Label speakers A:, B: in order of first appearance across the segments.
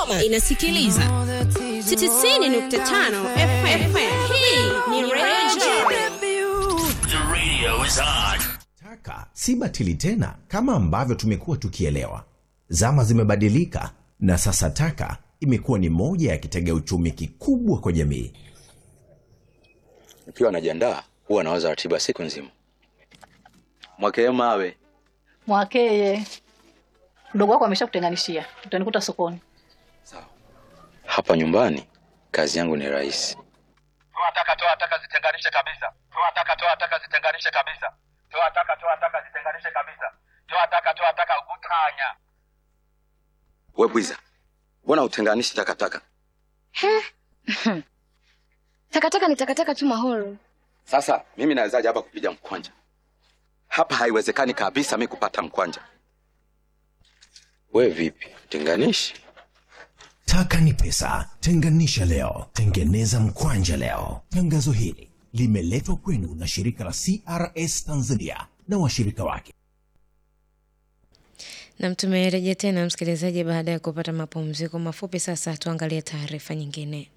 A: Kigoma inasikiliza 90.5 FM. Hii ni Radio
B: The radio is on.
C: Taka si batili tena kama ambavyo tumekuwa tukielewa. Zama zimebadilika na sasa taka imekuwa ni moja ya kitega uchumi kikubwa kwa jamii.
D: Nikiwa najiandaa huwa nawaza ratiba siku nzima. Mwakee mawe
E: Mwakeye, mdogo wako ameshakutenganishia, utanikuta sokoni.
D: hapa nyumbani, kazi yangu ni rahisi.
F: toa taka toa taka zitenganishe kabisa toa taka toa taka zitenganishe kabisa toa taka toa taka zitenganishe kabisa toa taka toa taka utanya
D: We bwiza, mbona utenganishi takataka?
G: Takataka ni takataka tu Mahoro.
D: Sasa mimi nawezaje hapa kupiga mkwanja? Hapa haiwezekani kabisa mi kupata mkwanja. We vipi, tenganishi?
C: Taka ni pesa, tenganisha leo, tengeneza mkwanja leo. Tangazo hili limeletwa kwenu na shirika la CRS Tanzania na washirika wake.
H: Nam, tumerejea tena msikilizaji, baada ya kupata mapumziko mafupi. Sasa tuangalie taarifa nyingine.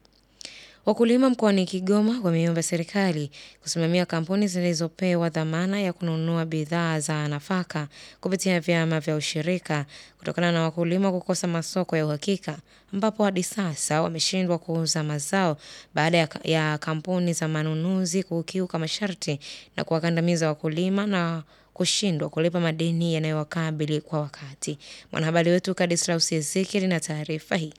H: Wakulima mkoani Kigoma wameomba serikali kusimamia kampuni zilizopewa dhamana ya kununua bidhaa za nafaka kupitia vyama vya ushirika kutokana na wakulima kukosa masoko ya uhakika, ambapo hadi sasa wameshindwa kuuza mazao baada ya, ya kampuni za manunuzi kukiuka masharti na kuwakandamiza wakulima na kushindwa kulipa madeni yanayowakabili kwa wakati. Mwanahabari wetu Kadislaus Ezekiel na taarifa hii.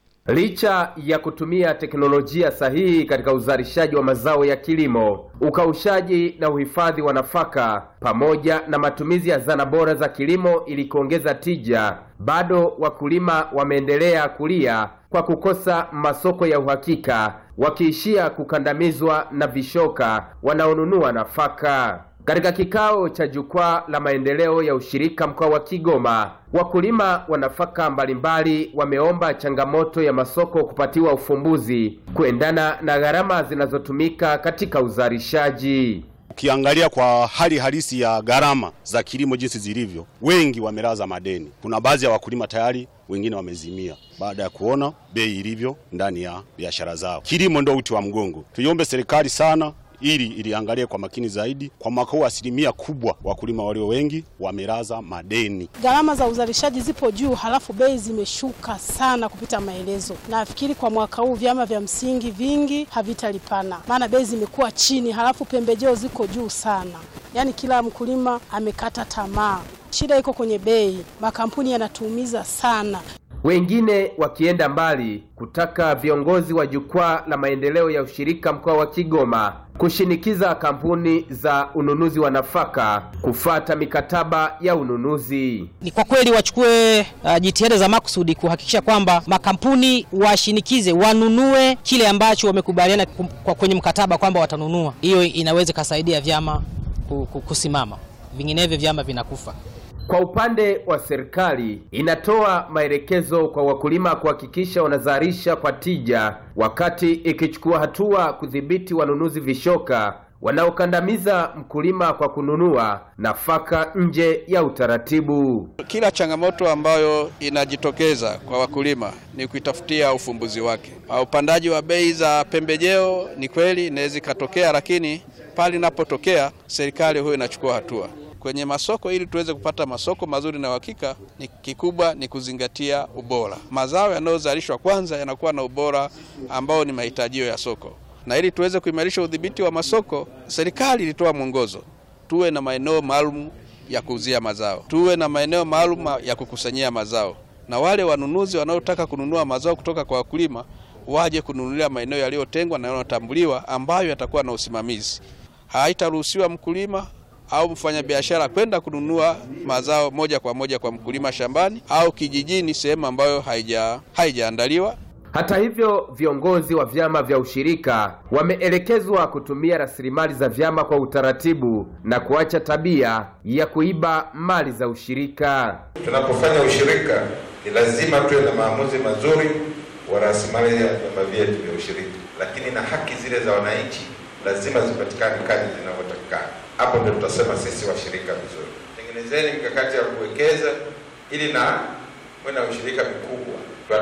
I: Licha ya kutumia teknolojia sahihi katika uzalishaji wa mazao ya kilimo, ukaushaji na uhifadhi wa nafaka pamoja na matumizi ya zana bora za kilimo ili kuongeza tija, bado wakulima wameendelea kulia kwa kukosa masoko ya uhakika, wakiishia kukandamizwa na vishoka wanaonunua nafaka. Katika kikao cha jukwaa la maendeleo ya ushirika mkoa wa Kigoma, wakulima wa nafaka mbalimbali wameomba changamoto ya masoko kupatiwa ufumbuzi kuendana na gharama zinazotumika katika uzalishaji.
J: Ukiangalia kwa hali halisi ya gharama za kilimo jinsi zilivyo, wengi wamelaza madeni. Kuna baadhi ya wakulima tayari wengine wamezimia baada ya kuona bei ilivyo ndani ya biashara zao. Kilimo ndio uti wa mgongo. Tuiombe serikali sana ili iliangalie kwa makini zaidi. Kwa mwaka huu asilimia kubwa wakulima walio wengi wamelaza madeni.
K: Gharama za uzalishaji zipo juu, halafu bei zimeshuka sana kupita maelezo. Nafikiri kwa mwaka huu vyama vya msingi vingi havitalipana, maana bei zimekuwa chini, halafu pembejeo ziko juu sana. Yaani kila mkulima amekata tamaa. Shida iko kwenye bei, makampuni yanatuumiza sana.
I: Wengine wakienda mbali kutaka viongozi wa jukwaa la maendeleo ya ushirika mkoa wa Kigoma kushinikiza kampuni za ununuzi wa nafaka kufata mikataba ya ununuzi.
L: Ni kwa kweli wachukue uh, jitihada za makusudi kuhakikisha kwamba makampuni washinikize wanunue kile ambacho wamekubaliana kum- kwa kwenye mkataba kwamba watanunua. Hiyo inaweza ikasaidia vyama ku- ku- kusimama, vinginevyo vyama vinakufa.
I: Kwa upande wa serikali inatoa maelekezo kwa wakulima kuhakikisha wanazalisha kwa tija, wakati ikichukua hatua kudhibiti wanunuzi vishoka wanaokandamiza mkulima kwa kununua nafaka nje ya utaratibu.
M: Kila changamoto ambayo inajitokeza kwa wakulima ni kuitafutia ufumbuzi wake. Uh, Upandaji wa bei za pembejeo ni kweli inaweza ikatokea, lakini pale inapotokea serikali huyo inachukua hatua kwenye masoko ili tuweze kupata masoko mazuri na uhakika. Ni kikubwa ni kuzingatia ubora. Mazao yanayozalishwa kwanza yanakuwa na ubora ambao ni mahitajio ya soko, na ili tuweze kuimarisha udhibiti wa masoko, serikali ilitoa mwongozo tuwe na maeneo maalum ya kuuzia mazao, tuwe na maeneo maalum ya kukusanyia mazao, na wale wanunuzi wanaotaka kununua mazao kutoka kwa wakulima waje kununulia maeneo yaliyotengwa na yanayotambuliwa ambayo yatakuwa na usimamizi. Haitaruhusiwa mkulima au mfanyabiashara kwenda kununua mazao moja kwa moja kwa mkulima shambani au kijijini, sehemu ambayo haija haijaandaliwa.
I: Hata hivyo, viongozi wa vyama vya ushirika wameelekezwa kutumia rasilimali za vyama kwa utaratibu na kuacha tabia ya kuiba mali za ushirika.
N: Tunapofanya ushirika ni lazima tuwe na maamuzi mazuri wa rasilimali ya vyama vyetu vya ushirika, lakini na haki zile za wananchi lazima zipatikane kadri zinavyotakikana. Hapo ndio tutasema sisi washirika vizuri. Tengenezeni mikakati ya kuwekeza ili na mwe na ushirika mkubwa